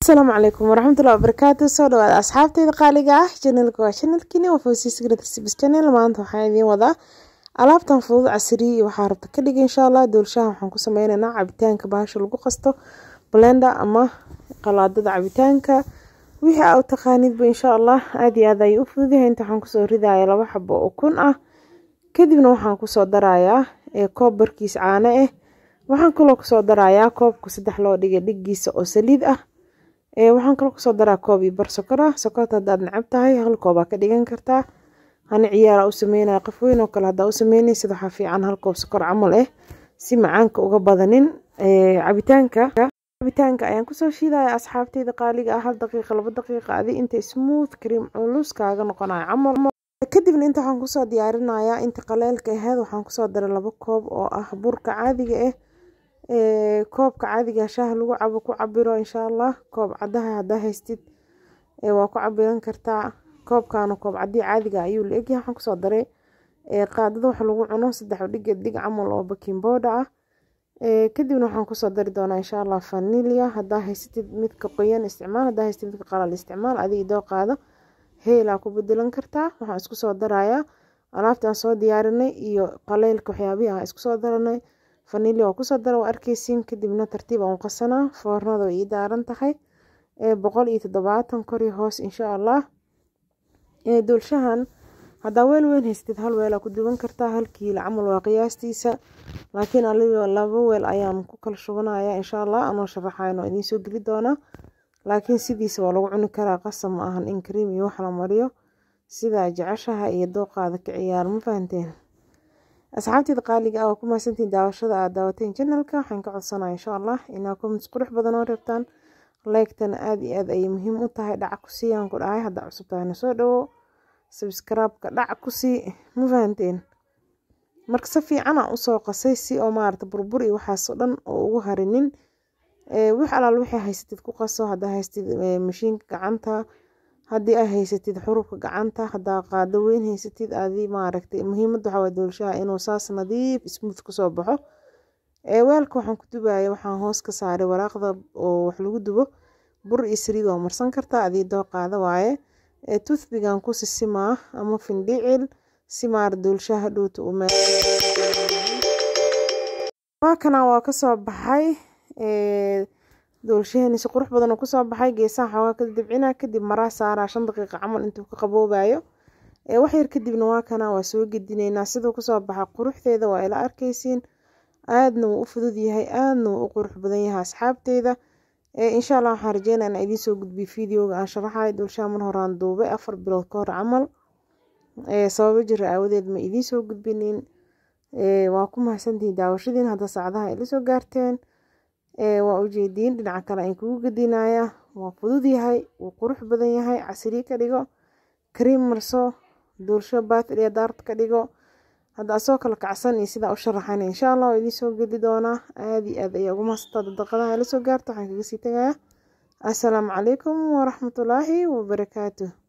asalaamu calaykum waraxmatullahi wabarakaatu soo dhawaada asxaabteyda qaaliga ah janalka waa janalkiini waa fawsi secret recipes channel maanta waxaan idiin wadaa alaabtan fudud casriya iyo waxaa rabta ka dhig insha allah doolshaha waxaan ku sameyneynaa cabitaanka bahasha lagu qasto blender ama qalaadada cabitaanka wixii aa u taqaanidba insha allah aada iyo aad ayay u fududahay inta waxaan kusoo ridaya laba xabo oo kun ah kadibna waxaan kusoo darayaa koob barkiis caano ah waxaan kaloo kusoo darayaa koobka saddex loo dhigay dhigiisa oo saliid ah waxaan kaloo kusoo daraa koob iyo bar sokor ah sokorta haddaad necab tahay hal koobaa ka dhigan kartaa hani ciyaara u sameynaya qof weyn oo kale haddaa u sameynaysid waxaa fiican hal koob sokor camal ah si macaanka uga badanin cabitaanka cabitaanka ayaan kusoo shiidaya asxaabteyda qaaliga ah hal daqiiqa laba daqiiqa adi inta smooth cream culus kaaga noqonayo camal kadibna inta waxaan kusoo diyaarinayaa inta qaleelka aheyd waxaan kusoo daray laba koob oo ah burka caadiga ah koobka caadiga shaaha lagu cabo ku cabiro insha allah koob cadaha hadaa haystid waa ku cabiran kartaa koobkana koob cadii caadiga ayuu la egyahay waxaan kusoo daray qaadada wax lagu cuno saddex dhiga dig camal oo baking booda ah kadibna waxaan kusoo dari doonaa insha allah vanilia hadaa haysatid midka qoyan isticmaal hadaa haystid midka qalal isticmaal adiga idoo qaado heelaa ku bedelan kartaa waxaan isku soo darayaa alaabtaan soo diyaarinay iyo qaleylka waxyaabihii aan isku soo daranay vanilia waa kusoo dara waa arkeysiin kadibna tartiib aan qasanaa foornada way ii daaran tahay boqol iyo toddobaatan kori hoos insha allah doolshahan haddaa weel weyn haystid hal weelaa ku duwan kartaa hal kiilo camal waa qiyaastiisa laakiin aligo laba weel ayaan ku kala shubanaya insha allah anoo sharaxayn oo idiin soo geli doonaa laakiin sidiisa waa lagu cuni karaa qasab ma ahan in kariim iyo wax la mariyo sidaa jeceshaha iyo dooqaada ka ciyaar ma fahanteen asxaabteeda qaaliga ah waa ku mahadsantiin daawashada aad daawateen janalka waxaan ka codsanaya insha allah inaa comments qurux badan oo reebtaan leegtana aada iyo aad ayay muhiim u tahay dhaca ku siiyaan ku dhahay haddaa cusub tahayna soo dhawo sabskraibka dhaca ku sii ma fahanteen marka si fiicana usoo qasay si oo maarata burbur iyo waxaasoo dhan oo ugu harinin wix alaal wixii haysatid ku qaso haddaa haystid mashiinka gacanta haddii aa haysatid xurubka gacanta haddaa qaado weyn haysatid adi maaragtay muhiimada waxaa waa doolshaha inuu saas nadiif smooth kusoo baxo weelka waxaan ku dubaya waxaan hoos ka saaray waraaqda oo wax lagu dubo bur iyo saliid waa marsan kartaa adii doo qaada waaye toothbigan ku sisimaa ama findhicil si maar doolshaha dhowta u waa kana waa kasoo baxay doolshahani si qurux badan oo kusoo baxay geesaha xoogaa ka dibcina kadib maraa saaraa shan daqiiqa camal intuu ka qaboobayo wax yar kadibna waa kana waa soo gedineynaa siduu kusoo baxa quruxdeeda waa ila arkeysiin aadna wuu u fudud yahay aadna wuu u qurux badan yahay asxaabteyda insha allah waxaan rajeynaa inaa idiin soo gudbiyo videoga aan sharaxayo doolshaha mar horaan duubay afar bilood ka hor camal sababo jira aawadeed ma idiin soo gudbinin waa ku mahadsantihiin daawashadiin hadda saacadaha ila soo gaarteen waa ujeediin dhinaca kale aan kugu gedinaya waa fudud yahay wuu qurux badan yahay casiri ka dhigo kariim marso doolsho baatr iyo daart ka dhigo hadda asoo kala kacsan iyo sidaa u sharaxan insha allah waa idiin soo gedi doonaa aada iyo aad ayaa ugu mahadsantaa dadaqadaha ila soo gaarta waxaan kaga sii tagayaa assalaamu calaykum waraxmatullaahi wabarakaatuh